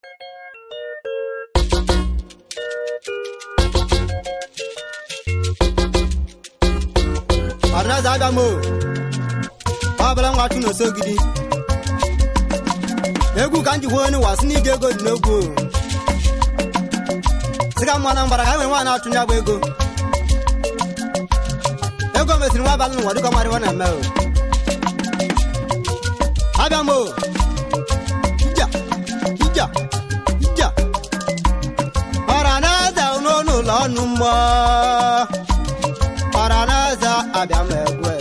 ọdịnaza abịa m o ọbụla nwa chụ n'oso gidi egwu ka m ji kwuo onye wasị n'ige ego dị n'egwu o sịga mma na mgbara ka enwe nwaanyị achụ ya bụ ego ego mesịrị nwa abalị n'ụwa dịka ọmarịwa na-eme o abịa m o ija ija ija ọra na-eze n'ụlọ ụlọ ọnụ mmụọ ọra na-eze abịa m egwe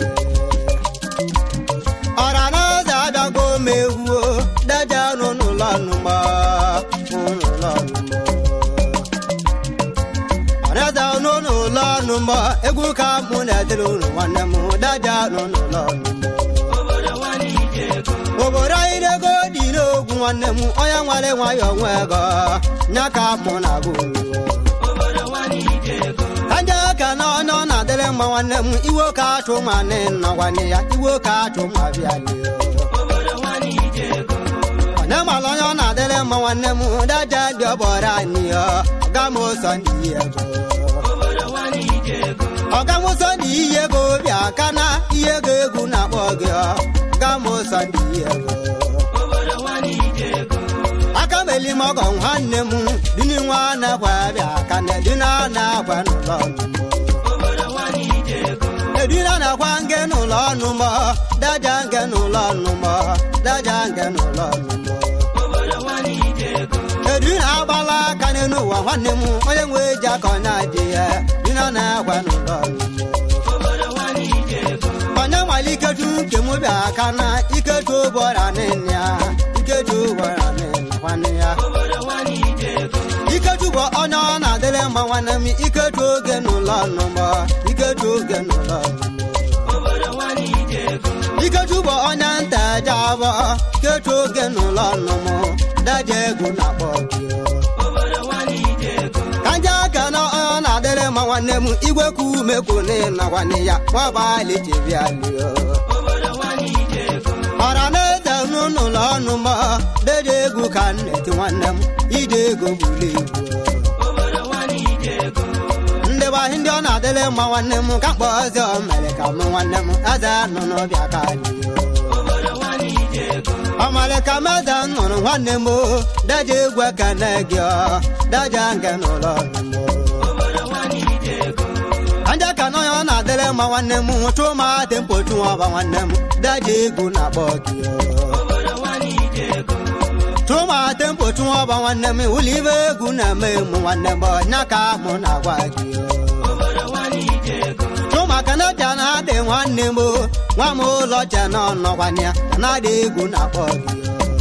ọra na-eze abịago m egwu daja n'ụlọ ọnụ mmụọ ụlọ ọnụ mmụọ ọrịaza n'ụlọ ụlọ ọnụ mbọ egwu ka mụ na-edere unu nwanne m daja n'ụlọ ọnụ mbọ obodo anyị na-ego dị n'ogwu nwanne m onye nwere nwayọ nwe ego nya ka mụ na-agụ aja ka na onye ọ na-adịrị mma nwanne m iwe ka achụ ma nne nna nwanne ya iwe ka achụ ma bịa lie onye mara onye ọ na-adịrị mma nwanne m daja dị ọbọrọ anyị ya ọga m ụzọ ndị ego ọga m ụzọ ndị iyi ego bịa ka na ihe ego egwu na-akpọ gị ọga m ụzọ ndị iyi ego aka m eli m ọgọ nwanne m dini nwa na-akwa bịa ka na edina na-akwa n'ụlọ ọnụmọ edina na-akwa nge n'ụlọ ọnụmọ daja nge n'ụlọ ọnụmọ daja nge n'ụlọ ọnụmọ edina agbala aka n'elu ụwa nwanne m onye nwe ji aka ọ na-adị ya dina na-akwa n'ụlọ ọnụmọ onye nwale iketu nke m bịa aka na iketu ụbọra nne ya iketu ụbọra nne nwanne ya iketu bụ onye ọ na-adịrị mma nwanne m iketu oge n'ụlọ ọnụmọ iketu oge n'ụlọ ọnụmọ iketu bụ onye nta eje abọ ketu oge n'ụlọ ọnụmọ daja egwu na-akpọ gị kanja aka na ọ na-adịrị mma nwanne m igwe ka ume kwune na nwanne ya nwabalị chebialio ọra na-eze n'ụlọ ọnụ m dede egwu ka m na-eti nwanne m ide ego buru ibu ndị bahị ndị ọ na-adịrị mma nwanne m ka mkpọ ọzọ mere ka m nwanne m eze nọ n'ọbịa ka alio ọmale ka meze nụrụ nwanne m daja egwu ekene gị daja nke n'ụlọ ọnụ anja ka nọ ya ọ na-adịrị mma nwanne m chụ ma dị mkpochu ọba nwanne m daja egwu na-akpọ gị chụ ma dị mkpochu ọba nwanne m ụlọ ibe egwu na-eme mụ nwanne m nya ka mụ na-agwa gị chụ maka na ja na adị nwanne m nwa m ụlọ cha na ọnọkwana ya na-adị egwu na-akpọ gị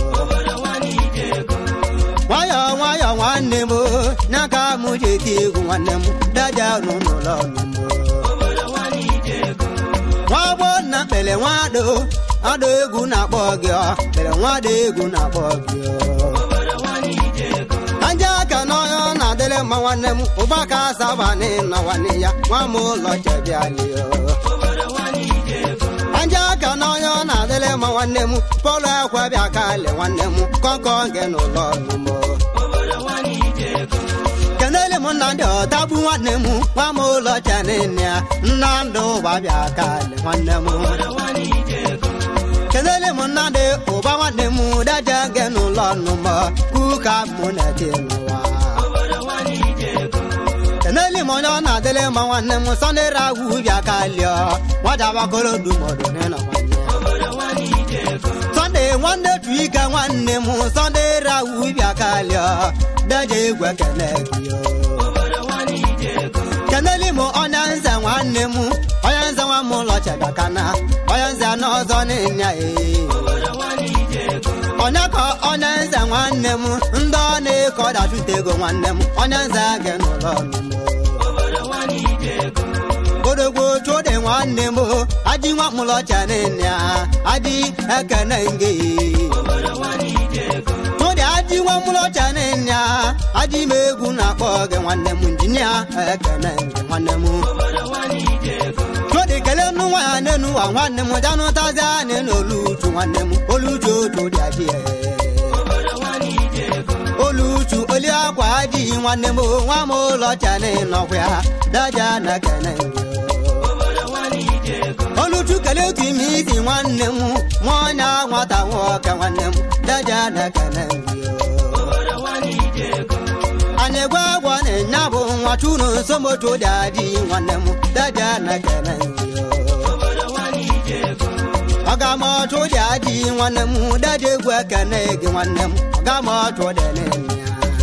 nwayọ nwayọ nwanne m nya ka mụ ji eti egwu nwanne m daja n'ụlọ ọnụmụ nwa gbọ nna kpere nwado adụ egwu na-akpọ gị ọ kpere nwado egwu na-akpọ gị anja aka n'ọnya ọ na-adịrị mma nwanne m ụba ka asaba na nwanne ya nwa m ụlọ chebialio anja aka n'ọnya ọ na-adịrị mma nwanne m pọlụ akwa bịa kali nwanne m kọnkọ gị n'ụlọ ọnụmụ kenele m nna ndị ọtagbu nwanne m nwa m ụlọ chanene ya nna ndụ ụba bịa kali nwanne m kenele m nna ndị ụba nwanne m daja gị n'ụlọ ọnụmọ kuka mụ na-eti n'ụwa kenele m onye ọ na-adịrị mma nwanne m sọnde ragwu bịa kalịọ nwajabakoro dumọdụ n'ịnọ nwanne sọnde nwanne tu ike nwanne m sọnde ragwu bịa kalịọ daja egwu ekene gị kenele m onye nze nwanne m onye nze nwa m ụlọ chebakana onye nze n'ọzọ n'ịnya ee onye ka onye nze nwanne m ndị ọ na-eke ọdachụta ego nwanne m onye nze gị n'ụlọ ọnụmụ odogbo chụdị nwanne m aji nwa mụlọ chanene ya aji ekene nge chụdị aji nwa mụlọ chanene ya aji m egwu na-akpọ gị nwanne m injinia ekene nge nwanne m chụdị kele nnu nwa ya n'enu ụwa nwanne m janụtazi anyị n'oluchu nwanne m oluchu otu dị aji olu nwanne m nwa m ụlọ chani nọkwa ya daja na kene oluchu kele otu ime isi nwanne m nwa ọnya nwata nwoke nwanne m daja na kene anyị gwa agwa na-enya bụ nwa chunu nsomotu dị adị nwanne m daja na kene ọgamọtụ dị adị nwanne m daja egwu ekene gị nwanne m ọgamọtụ dị n'ịnya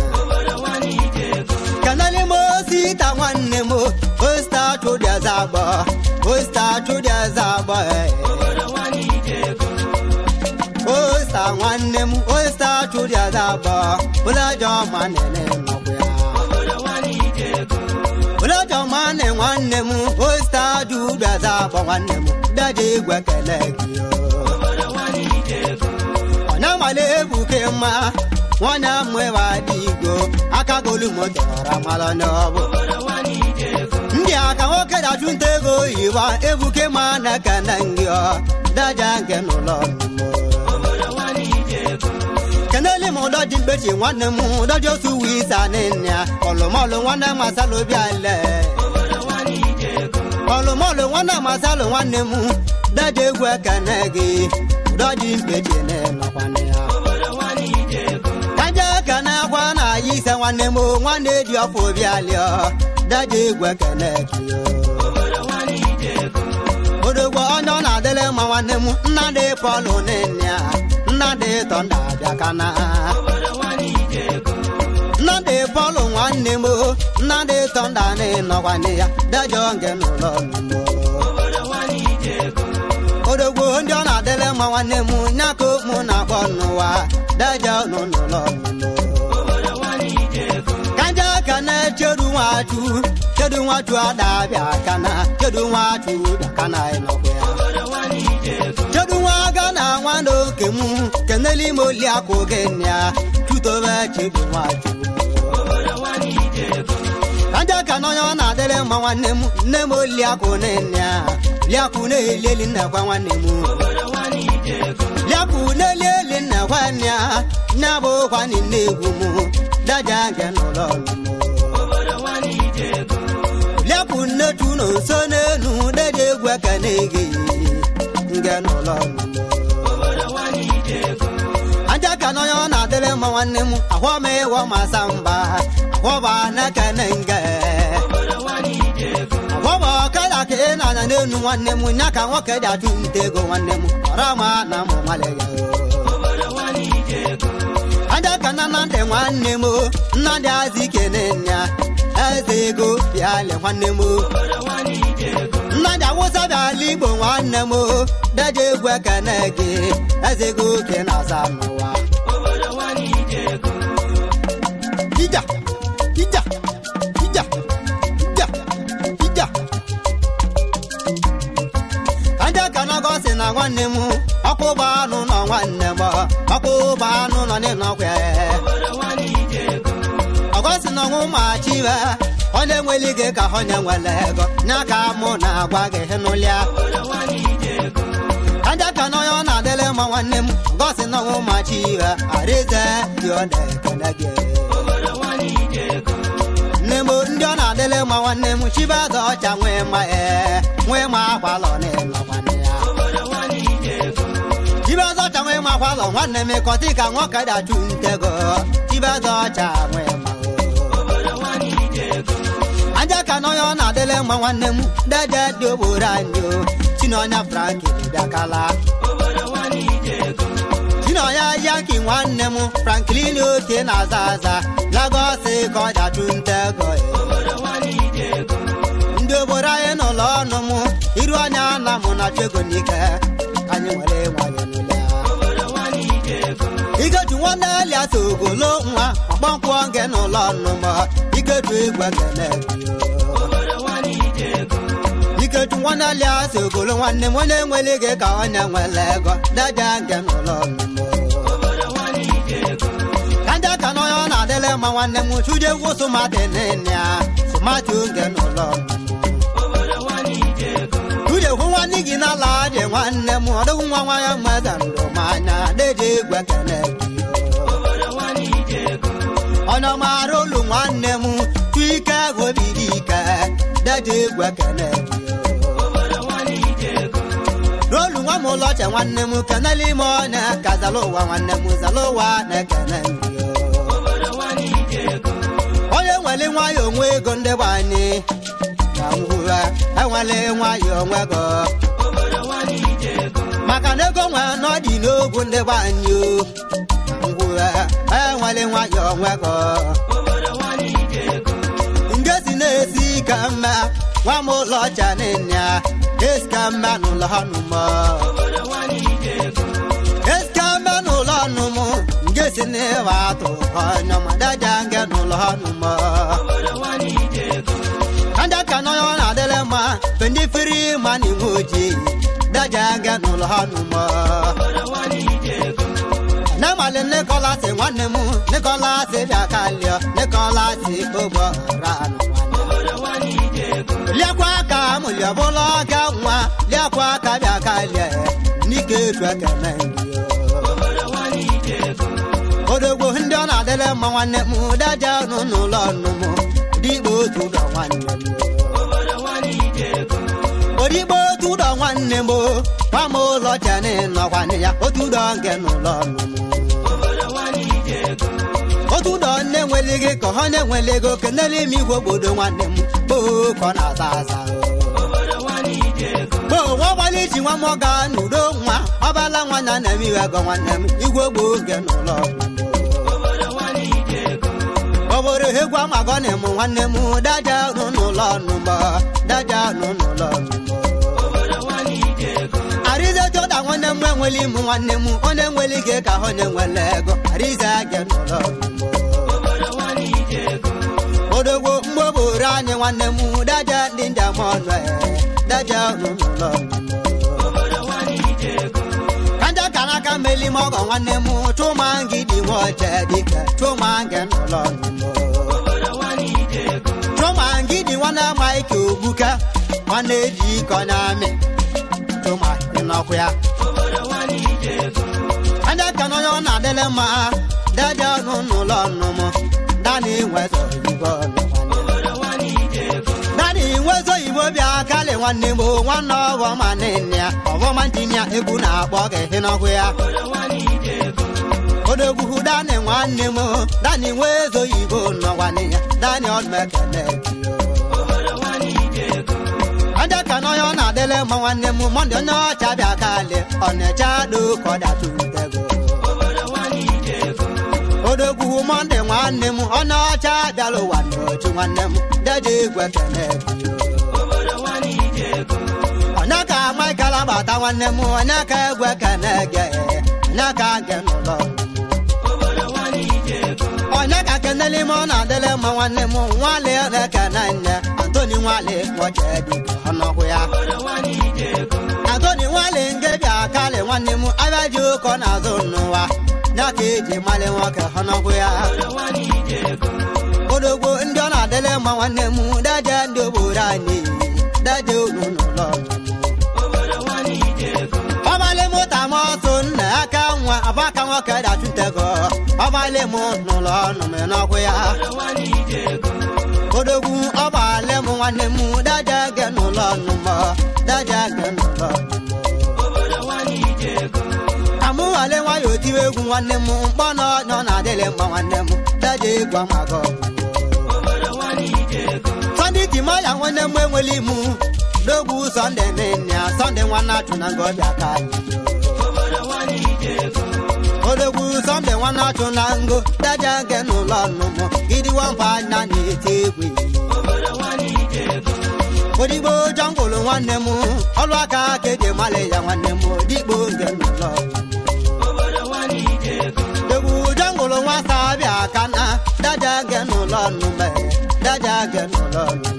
kanali mo sita nwanne m osta chụdị azagbo osta chụdị azagbo osta nwanne m osta chụdị azagbo ụlọjọ ma nene nọkwa ya ụlọjọ ma ne nwanne m osta chụdị azagbo nwanne m daja egwu ekele gị ọ na-amali ebuke mma nwanyị amụwa dị igbo aka golu motara mara n'ọbụ ndị aka nwoke dachụ nta ego oyibo ebuke ma na ka na ngị ọ daja nke n'ụlọ keneli m ụdọ dị mkpechi nwanne m ụdọji otu uwe isa nne ya ọlụmọlụ nwanne m asalụ obi ale ọlụmọlụ nwanne m asalụ nwanne m daja egwu ekene gị ụdọji mkpechi na-enọkwana ya kaja ka na-agwa na ya ise nwanne m nwanne dị ọfọ obi alịọ daja egwu ekene gị odogbo onye ọ na-adịle mma nwanne m nnadị pọlụ nne ya nnadị tọnda abịa kana nnadị pọlụ nwanne m nnadị tọnda n'ịnọkwanne ya dajọ nke n'ụlọ odogbo ndị ọ na-adịle mma nwanne m nyaka mụ na-akpọ n'ụwa dajọ nọ n'ụlọ kaja ka na-echedu nwatu chedu nwatu adabịa kana chedu nwatu bịa kana ịnọkwa ya chedu nwa aga na nwanne oke m keneli m oli akụ gị ya tutobe chedu nwatu kaja ka n'onye ọ na-adịrị mma nwanne m nne m oli akụ nne ya liakụ na-eli eli nnekwa nwanne m liakụ na-eli eli nnekwa ya nya bụ kwani nne-egwu m daja nke n'ụlọ liakụ nnetu na nso n'elu deje egwu aka na-ege nge n'ụlọ aja ka n'onye ọ na-adịrị mma nwanne m ahụọ m ịwọ masa mba ahụọba n'aka na nge ahụọba ọkada ka ị na-anya n'elu nwanne m nya ka nwoke dị atụ nte ego nwanne m ọra ma na mụ nwale ya aja ka na nnadị nwanne m nnadị azị kene nya eze ego bịale nwanne m nnadị awụsa bịala igbo nwanne m daja egwu ekene gị eze ego ke na-aza n'ụwa ija ija ija ija ija aja ka nọgọsị na nwanne m ọkpụba anụ nọ nwanne m ọkpụba anụ nọ n'ịnọkwa ọgọsị na ọnwụ ma chiwe onye nwere ike ka onye nwere ego nya ka mụ na-agwa gị n'ụlịa aja ka n'onye ọ na-adịrị mma nwanne m ọgọsị na ọnwụ ma chiwe arize dị ọ na-ekele gị nne m ndị ọ na-adịrị mma nwanne m chibaza ọcha nwee ma ee nwee ma agbalọ n'ịnọkwanne ya chibaza ọcha nwee ma agbalọ nwanne m kọtị ka nwoke dachụ ntego chibaza ọcha nwee ma aja ka n'onye ọ na-adịle mma nwanne m deje dị ogboro anyị o chinonya franki bịakala chinonya yanki nwanne m franklin oke na-aza aza lagos ka ọ dachụ ntego ndị obodo anyị n'ụlọ ọnụ m iru anya na mụ na chego n'ike ka anyị nwere nwayọ n'ụlọ iketu nwanne elias ogolo nwa ọkpọnkwọ nge n'ụlọ ọnụ m iketu igwe kele iketu nwanne elias ogolo nwanne m onye nwere ike ka onye nwere ego daja nge n'ụlọ ọnụ m kaja ka n'onye ọ na-adịle mma nwanne m chuje egwu sụmatị nne ya sụmatị oge n'ụlọ chuje hụ nwanne gị n'ala dị nwanne m ọdụghị nwa nwa ya mmeza ndụ m anya deje egwu ekele gị onye ọmara olu nwanne m daji egwu ekene n'olu nwa m ụlọ ọcha nwanne m kenela ime ọnya ka zala ụwa nwanne m zala ụwa na-ekene onye nwere nwayọ onwe ego ndị bụ anyị ka ngwụra enwele nwayọ onwe go maka na ego nwe n'ọdị n'ogwu ndị bụ anyị o ngwụra enwele nwayọ onwe go nke si na-esi ka mma nwa m ụlọ ọcha n'ịnya esi ka mma n'ụlọ ọnụmọ esi ka mma n'ụlọ ọnụmụ nke si n'ịwa atụ ọnyọma daja nke n'ụlọ ọnụmọ anda ka nọ ọ na-adịle mma mgbe ndị firi ma na iwe ojii daja nke n'ụlọ ọnụmọ n'amalị Nicholas nwanne m Nicholas bịa kalịọ Nicholas ogbo ra liakwa aka m liọbụla ọga nwa liakwa aka bịa kalịọ n'ike etu ekene odogbo ndị ọ na-adịle mma nwanne m daja nụ n'ụlọ ọnụ m dịgbo otu ụlọ nwanne m odigbo otu ụlọ nwanne m gwa m ụlọ cheni nọkwanị ya otu ụlọ nke n'ụlọ ọnụ m otu ụlọ nne nwere gị ka ọ na-enwele ego kenele ime igwe obodo nwanne m gboo ka ọ na-aza aza gboo nwa gbalị ji nwa m ọga n'udo nwa ọbala nwa na na-eme iwe ego nwanne m igwe gboo nke n'ụlọ ọnụ m obodo egwu amagọ na mụ nwanne m daja nụ n'ụlọ ọnụ m daja nụ n'ụlọ ọnụ m arize jọda nwanne m enwele imụ nwanne m onye nwere ike ka onye nwere ego arize gị n'ụlọ ọnụ m odogwo mgbe obodo anyị nwanne m daja ndị njem ọnụ daja nụ n'ụlọ ọnụ m kanja kana ka meli mọgọ nwanne m chụma ngidi nwa ọcha dike chụma nge n'ụlọ ọnụ m chụma ngidi nwanne maịka ogbuka nwanne eji ike ọnya amị chụma ịnọkwu ya anya ka n'onye ọ na-adịle mma daja ọnụ n'ụlọ ọnụ m dani nwezo oyibo ọnụ dani nwezo oyibo bịa kalị nwanne m nwanne ọghọ ma nne ya ọghọma njinia egwu na-akpọ gị ịnọkwu ya odogwu dani nwanne m dani nwezo oyibo nọkwanị ya dani ọdụmekene aja ka n'onye ọ na-adịle mma nwanne m mọndị onye ọcha bịa kalị ọnịcha do ka ọ datutego odogwu mọndị nwanne m onye ọcha bịala ụwa n'ochi nwanne m deje egwu ekene onye ka maịkal agbata nwanne m onye ka egwu ekene ge onye ka ge n'ụlọ onye ka kenele ime ọ na-adịle mma nwanne m nwale na-ekene nne antoni nwale kpọche dịka ọnọkwụ ya antoni nwale nke bịa kalị nwanne m abịa ji ụkọ n'azụ n'ụwa ya ka eji mali nwoke ọnọkwụ ya odogbo ndị ọ na-adịle mma nwanne m daje ndị obodo anyị daje unu n'ụlọ ọbalị mụta m ọsụ nna aka nwa abaka nwoke dachutego ọbalị m n'ụlọ ọnụ m n'ọkwụ ya odogwu ọbalị m nwanne m daja ge n'ụlọ ọnụ m daja ge n'ụlọ ọnụ m amụwale nwayọ otiwe egwu nwanne m mkpọ nọ nọ na-adịlị mma nwanne m daja egwu amago sọnde timaya nwanne m enwele imu n'ogwu sọnde nne ya sọnde nwanne achụ na nga ọbịa ka anyị odogwu sọnde nwanne achụ na ngo daja ge n'ụlọ ọnụ m gidi nwamba anya na-eti egwu odigbo jọngụlụ nwanne m ọlụ aka ka eji mali ya nwanne m odigbo nge n'ụlọ egwu jọngụlụ nwata bịa ka na daja ge n'ụlọ ọnụ m daja ge n'ụlọ ọnụ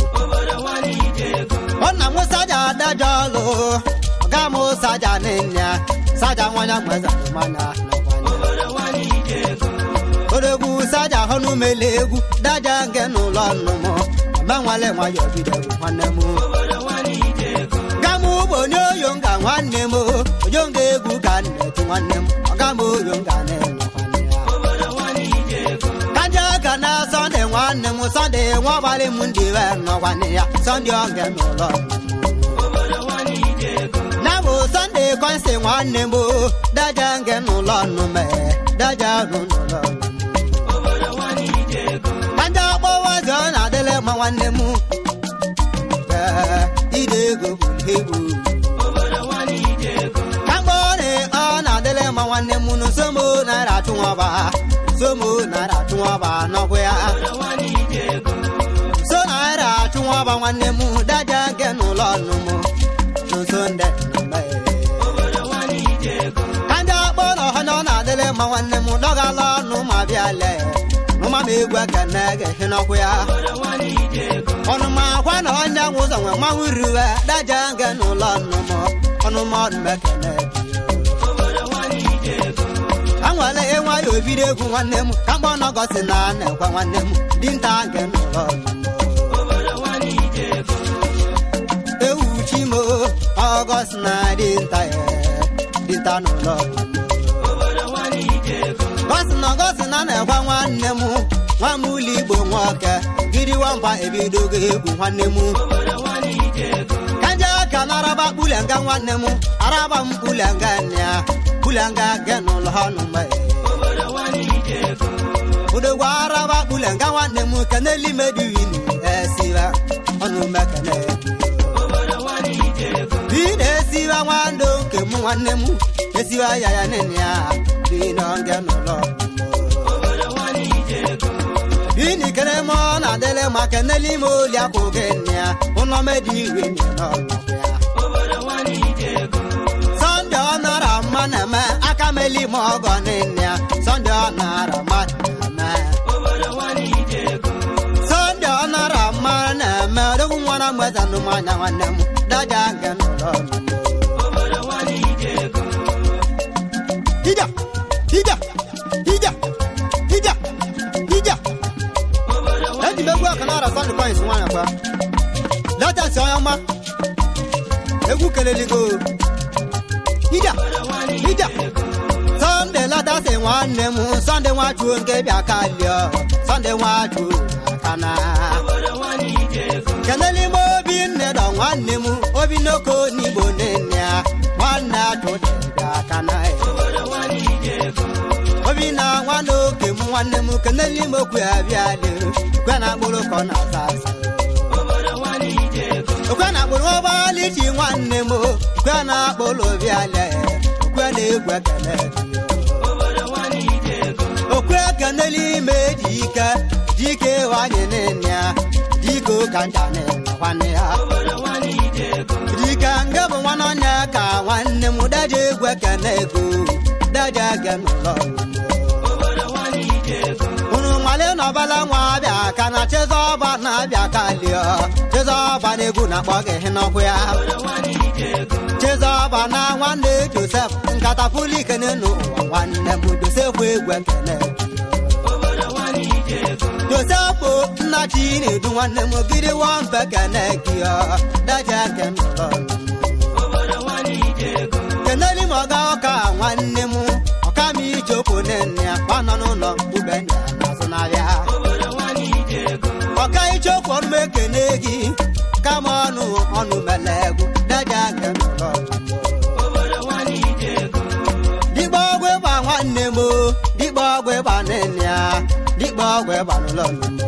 ọnna m saja daja ọlụ ọga m saja n'ịnya saja nwanya nweza mmanya odogwu saja họnụ mele egwu daja nge n'ụlọ nnụmụ gbanwale nwayọ bido nwanne m gamụ bụ onye oyo nga nwanne m oyo nga egwu ka nnetu nwanne m ọgam oyo nga na-eme nwanne ya kaja ka na sọnde nwanne m sọnde nwa ọgbalị m ndị we nọ nwanne ya sọnde ọga n'ụlọ na bụ sọnde kọnsi nwanne m o daja nge n'ụlọ nnume daja rụ n'ụlọ ndị ọkpọwa ọzọ na-adịle mma nwanne m Ee, ide ego bụ egwu kagbọrị ọ na-adịle mma nwanne m nụ somo naira chụnwaba somo naira chụnwaba n'ọgwụ ya so naira chụnwaba nwanne m daja nke n'ụlọ ọnụmụ n'ụsọ ndị nnụmụ ka ndị akpọ na ọha na ọ na-adịle mma nwanne m dọgala ọnụ ma bịa lee nụma m egwu ekene ga-ehi n'ọkụ ya ọnụma akwa na onye nwe ụzọ nwe mmanwụ riwe daja nke n'ụlọ ọnụmụ ọnụma ọnụmekene anwale enwe ya obido egwu nwanne m ka mgbe ọnọgọsi na na-ekwe nwanne m dinta nke n'ụlọ ewu chimo ọgọsi na dinta ya dinta n'ụlọ gọsi na gọsi na na-ekwe nwanne m nwa m ụlọ igbo nwoke gidi nwamba ebidogo egwu nwanne m kanja ka naraba kpulenga nwanne m araba m kpulenga nịa kpulenga ge n'ụlọ ọnụ mgbe odogwa araba kpulenga nwanne m keneli mediwini esiba ọnụ mekene bi na-esiba nwando nke m nwanne m esiba ya ya nene ya bi n'oge n'ụlọ bini kere mọ na dele ma keneli mo li akoge nia ụnọ medi iwe ni n'ọnọdụ ya sọnde ọ nara mma na-eme aka meli ma ọgọ nịnịa sọnde ọ nara mma na-eme sọnde ọ nara mma na-eme odogwu nwa na mgbeza nụmanya nwanne m daja nke n'ụlọ ija ija ija ija ija eji m egwu aka nara sọnde coins nwanyị kwa latasi onye ọma egwu keleligo ija ija sọnde latasi nwanne m sọnde nwachuo nke bịa ka lịọ sọnde nwachuo aka na keneli m obi nne dọ nwanne m obi n'oko n'igbo nne ya nwanne atụdị bịa aka na obi na nwanne oke m nwanne m keneli m okwu ya bịa lịọ kwe na akpụrụ kọ na asa asa okwe na akpụrụ ụgbọala iji nwanne m okwe na akpụrụ bịale okwe na egwu ekele okwe keneli ime ji ike dike wanye nene ya dike ụka nja nwanne ya dike nge bụ nwanne onye ka nwanne m daje egwu ekele ego daje ege n'ụlọ unu nwale n'ọbala nwa abịa ka na chezọba na-abịa ka lịọ chezọba na egwu na-akpọ gị n'ọkụ ya chezọba na nwanne josef nkata pulikene n'ụwa nwanne m josef egwu ekene josef nna chi na-edu nwanne m gidi wamfe kene gị daja ke n'ụlọ keneli m ọga ọka nwanne m ọka m ichopụ nne ya gbanọ n'ụlọ ube ndị a n'azụ n'ahịa ọka ichopụ ọnụ m ekene gị kama ọnụ ọnụ mele egwu daja nke n'ụlọ dịkpa ọgwụ ịgba nwanne m o, dịkpa ọgwụ ịgba nne ya dịkpa ọgwụ ịgba n'ụlọ nne m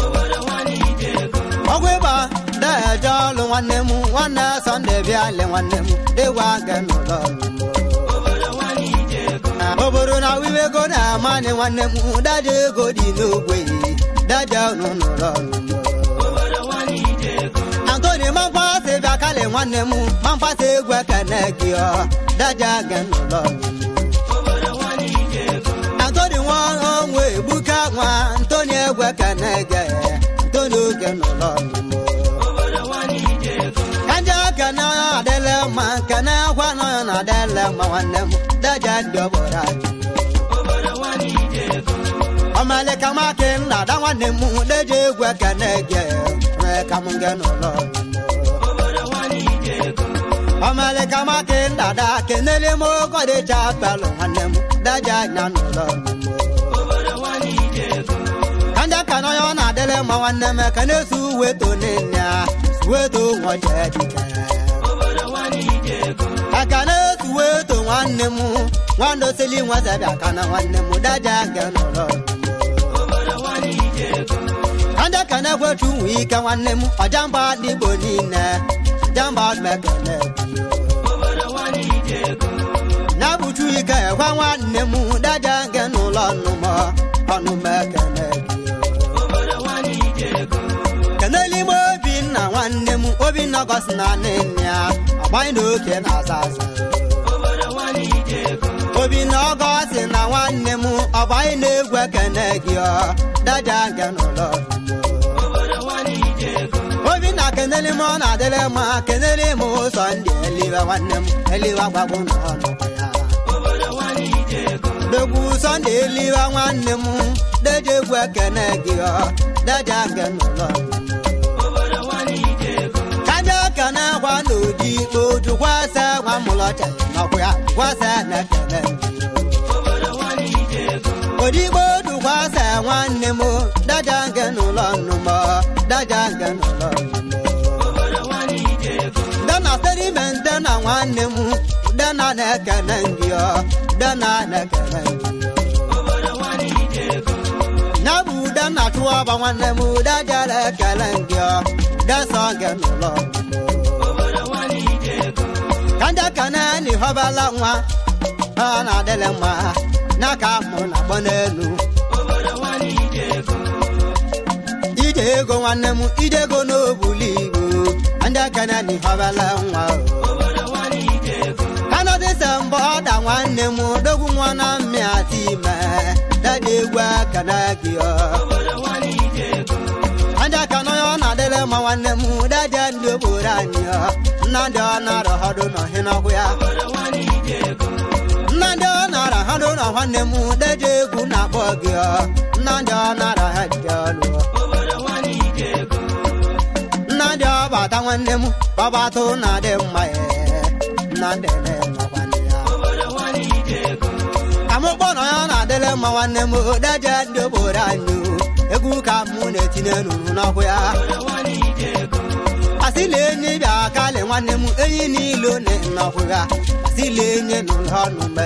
o. ọgwụ ịgba daje ọlụ nwanne m nwanne sọnde bịa le nwanne m dịwa nke n'ụlọ nne m o. obodo na wiwe ego na-amanye nwanne m daja ego dị n'ogwe daja ọnụ n'ụlọ nne m o. antoni mamfasị bịa kale nwanne m mamfasị egwu ekene gị ọ daja gị n'ụlọ antoni nwa onwe egbuka nwa ntoni egwu ekene gị ntoni oge n'ụlọ kanja kene adịle mma kene akwa nọ ya na adịle mma nwanne m daja ndị obodo anyị ọmalịka maki nna ada nwanne m deje egwu ekene gị nwee ka m gị n'ụlọ ọmalịka maki nna ada kenele m ogodịcha pelụ nwanne m daja anya n'ụlọ kanja ka nọ ya ọ na-adịle mma nwanne m ka na-esu uwe tone ya suweto nwoke dike ekene suweto nwanne m nwanne osili nwezebịa aka na nwanne m daja nke n'ụlọ ndị ekene gwetu nwe ike nwanne m ọjamba ndị igbo niile jamba mekene na bụchu ike gwa nwanne m daja nke n'ụlọ nnụmọ ọnụ mekene kenelime obinna nwanne m obinna gosi na nne ya ọgbanyị na oke na-aza aza obinna ọgọsi na nwanne m ọgbanyị na-egwu ekene gị ọ daja nke n'ụlọ obinna keneli m ọ na-adịrị mma keneli m ụzọ ndị eliwe nwanne m eliwe gbagbo n'ọnụ ya dogbu sọnde eliwe nwanne m deje egwu ekene gị ọ daja nke n'ụlọ kaja kene gwa n'oji oju kwasa nwa mụlọcha nọkwa ya kwasa na ekene odigbo oju kwasa nwanne m daja nke n'ụlọ nnụmọ daja nke n'ụlọ dana sedimen dana nwanne m dana na-ekene ndị ọ dana na-ekene ndị na bụ dana chụọba nwanne m daja na-ekele ndị ọ dasa nke n'ụlọ kanja kana ni họbala nwa ọ na-adịrị mma n'aka mụ na agbọ n'elu ije ego nwanne m ije ego n'obulu igbo ndị akana ni họbala nwa kanọdịsa mbọ ọda nwanne m dogwu nwa na mmịati ime dada egwu akana gị ọ ndị akana ya ọ na-adịrị mma nwanne m dada ndị obodo anyị ọ nna ndị ọ na-arọ họdụ n'ọhị n'ọhụ ya nna ndị ọ na-ara ha dị ụlọ nwanne m deje egwu na-akpọ gị ọ nna ndị ọ na-ara ha dị ọlụ nna ndị ọ bata nwanne m babatụ na-adị mma ya nna ndị na-eme nwanne ya amụkpọ na ya na-adịrị mma nwanne m deje ndị obodo anyị egwu ka mụ na-etinye n'unu n'ọkụ ya asịla enyi bịa kalị nwanne m enyi niile na nnọkụ ya asịla enyi n'ụlọ ọnụ mgbe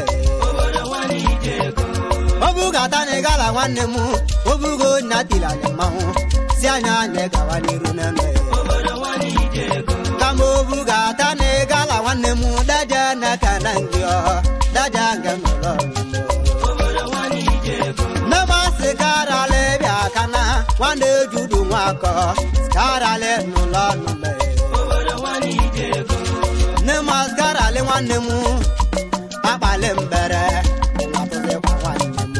obugata na ịgala nwanne m obugo nya tiri anyị mmanwụ si anya anyị gawa n'iru n'eme kama obugata na ịgala nwanne m daja n'aka na ngị ọ daja nke n'ụlọ nne m asị karala bịa kana nwanne ejudu nwakọ karala n'ụlọ ọnụ mgbe nne m asịkarala nwanne m akpali mbere na-atụzikwa nwanne m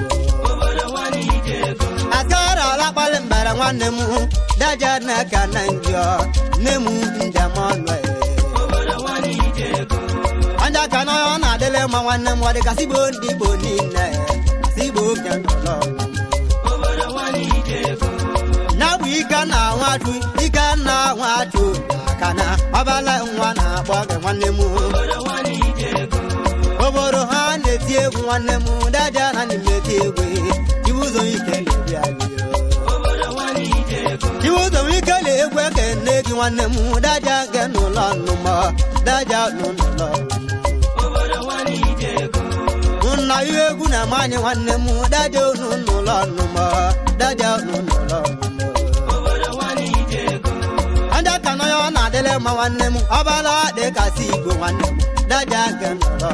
asịkarala akpali mbere nwanne m daja n'aka na ngị ọ nne m njem ọnụ anja ka na ọ na-adịrị mma nwanne m ọ dịgasị igbo ndị igbo niile asị igbo oge n'ụlọ na bụ ike na nwatu ike na nwatu aka na ọbala nwa na-akpọ gị nwanne m obodo ha na-eti egwu nwanne m daja na na-eti egwu iwu ụzọ ike na-ebi anyị iwu ụzọ ike na-egwu eke nne gị nwanne m daja nke n'ụlọ nnụmọ daja n'ụlọ nna ihe egwu na-ama anyị nwanne m daja onu n'ụlọ nnụmọ daja onu n'ụlọ ndị aka na ya ọ na-adịrị mma nwanne m ọbala dị kasị igbo nwanne m daja nke n'ụlọ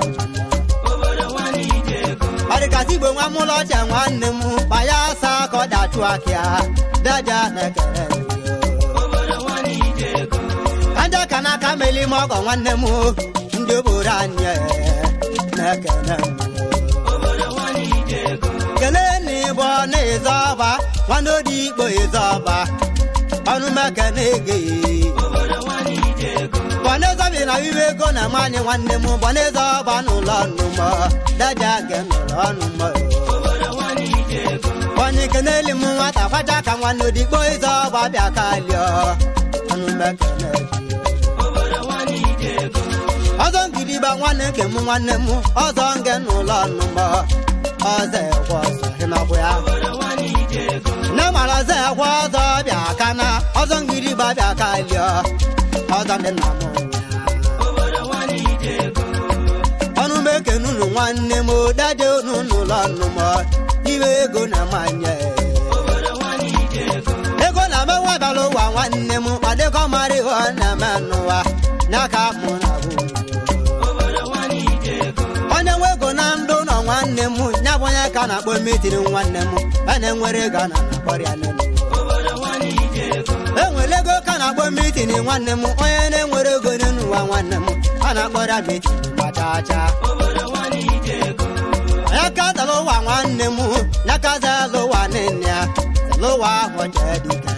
ọ dịgasị igbo nwa mụlọ ọcha nwanne m kpaya asa ka ọ dachụ akịa daja na-ekere ndị aka n'aka meli m ọgọ nwanne m ndị obodo anyị na-ekene m kelee na ịbụ na ịzọ ọba nwanne odi ikpo ịzọ ọba ọnụ meke na-ege bọneze bi na iwe ego na nwanyị nwanne m bọneze ọba n'ụlọ nnụmọ daja nke n'ụlọ ọnụmọ onye keneli m nwata kwaja ka nwanne odigbo ịzọ ọba bịa kalịọ ọnụ meke ọzọ ngiriba nwanne nke m nwanne m ọzọ nge n'ụlọ nnụmọ ọzọ ekwe ọzọ ịnọkwu ya nne mara ọzọ ekwe ọzọ bịa kana ọzọ ngiri gbabịa ka lịọ ọzọ ndị nna m ọnụ m ekenunu nwanne m dade unu n'ụlọ nnụmọ iwe ego na manye ego na menwe bịara ụwa nwanne m ọ dịkọ mara ihe ọ na-eme n'ụwa n'aka mụ na bụ onye nwe ego na ndụ nọ nwanne m ya bụ onye ka na-akpọ mitiri nwanne m a na-enwere ego a na-akpọrọ ya nene enwere ego ka na-akpọ mitini nwanne m onye na-enwere ego n'elu ụwa nwanne m a na-akpọrọ ya mitini gbachacha onye ka zara ụwa nwanne m ya ka zara ụwa nne ya zara ụwa ahụ jee dike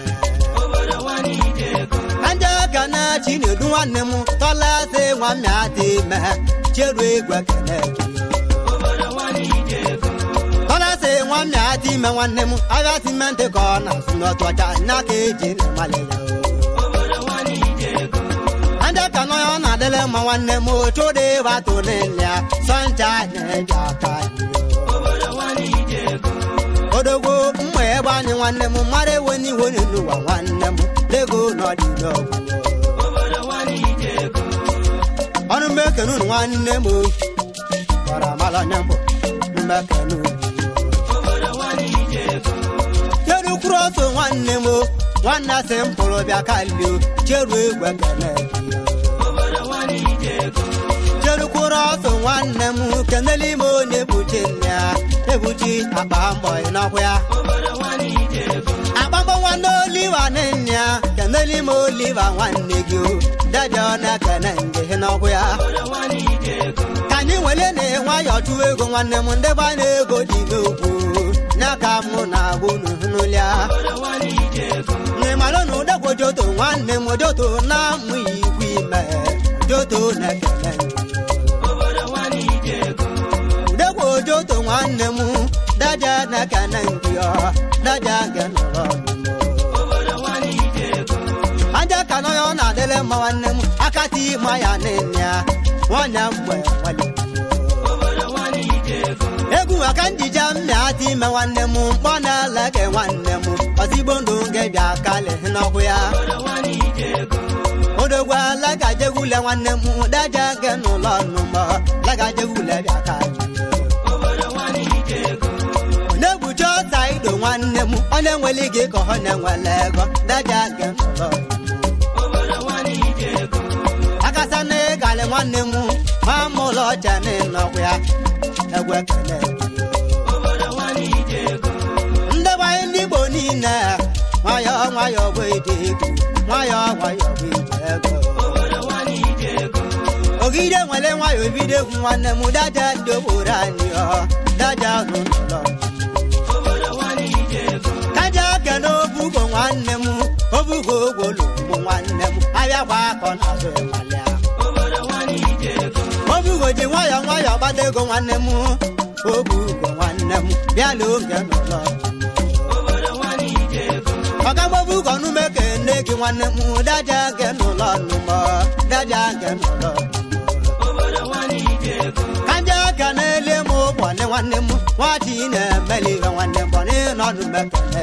kanje ka na chinedu nwanne m tọla sị nwa mmịa dị ime cheru egwe kene tọla sị nwa mmịa dị ime nwanne m abịa simenti ka ọ na-asụ n'otu ọcha nya ka eji na-amalị ya anje ka nọ ya ọ na-adịle mma nwanne m otu dị batụ nne ya sọncha na-eji aka odogwo mma ebe anyị nwanne m mara ewe n'iwe n'ụwa nwanne m lego n'ọdị n'ọgwụ ọnụ mmekenu unu nwanne m gbara mala anya mbụ mmekenu cheru kwuru ọsọ nwanne m nwanne sị m pụrụ bịa kalio cheru egwe kene cheru kwuru ọsọ nwanne m kenele ime onye ebuchi nne ya ebuchi akpa mbọ n'ọkwa ya akpambo nwanne oliva nne ya kenele ime oliva nwanne gị o dede ọ na-ekene nje n'ọkwa ya ka anyị nwere na nwayọọ chụwa ego nwanne m ndị ba na-ego dị n'okwu n'aka mụ na-agwụ n'ụlịa n'ịmalụ na ụdekwo joto nwanne m joto na-amụ ikwu ime joto na-ekene udekwo joto nwanne m daja na-ekene nke ọ daja nke nọrọ aja ka nọ ya ọ na-adịle mma nwanne m akati ma ya nne ya nwanyị mgbe nwale egwu maka njije mmịa dị ime nwanne m mkpọ na-ele ke nwanne m ozigbo ndụ nke bịa kali n'ọkụ ya odogwu lagajegwule nwanne m daja nke n'ụlọ nnụmọ lagajegwule bịa kali na-egbuchi ọta ido nwanne m onye nwere gị ka ọ na-enwele ego daja nke n'ụlọ akasa na ịgalị nwanne m ma mụlọ ọcha n'ịnọkwa ya egwe kele ndị gbanye ndị igbo niile nwayọọ nwayọọ bụ ide ego nwayọọ nwayọọ bụ ide ego ogide nwere nwayọọ ebido egwu nwanne m daja ndị obodo anyị ọ daja n'ụlọ kaja kene obugo nwanne m obugo ogwolo ụmụ nwanne m abịakwa akọ na azụ ịmalịa obugo ji nwayọọ nwayọọ gbata ego nwanne m obugo nwanne m bịala oge n'ụlọ ọgamgbobugo nume kene gị nwanne m daja nke n'ụlọ nnụmọ daja nke n'ụlọ kanja ka na-ele m ụbọnị nwanne m nwachi na-emeli ihe nwanne m bọnị nọdụ mekene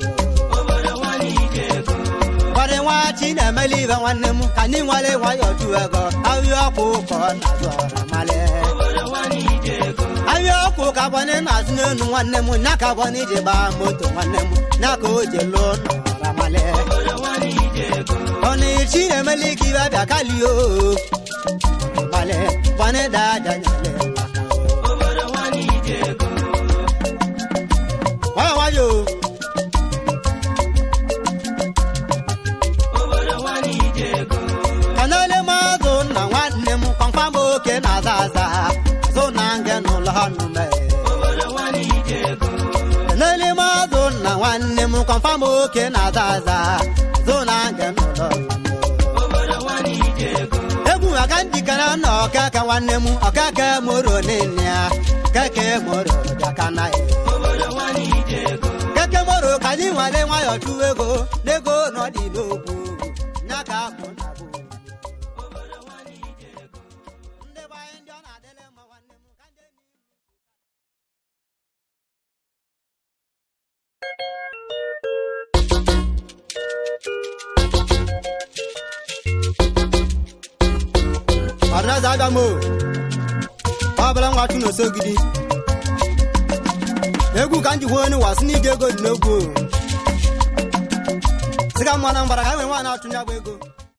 bọnị nwachi na-emeli ihe nwanne m ka anyị nwale nwayọọ ju ego ahịa ọkụ ụkọ na-azụ ọra male ahịa ọkụ ka bọnị na-azụ n'elu nwanne m nya ka bọnị ji gbaa moto nwanne m nya ka o ji lụọ n'ọra male bọnị chi na-emeli ka ibe bịa kalio male bọnị daja nyale nwayọ nwayọ kanale mazụ na nwanne m kpamkpam oke na-aza aza azụ na nge n'ụlọ nụme kanale mazụ na nwanne m kpamkpam oke na-aza aza azụ na nge n'ụlọ egwu maka njikere na ọkaka nwanne m ọkaka moro nne ya keke moro bịaka na ya keke moro ka anyị nwale nwayọọ chụwa ego n'ego n'ọdị n'okwu nya ka mụ na bụ ndị be anyị ndị ọ na-adịle mma nwanne m ka ndị enyi eze abịa m o ọbụla nwa chụ n'osogidi egwu ka m ji hụ onye ụwa si n'ide ego dị n'egwu o. sị ka mmanụ mbara ka e nwere nwaanyị achụ ya bụ ego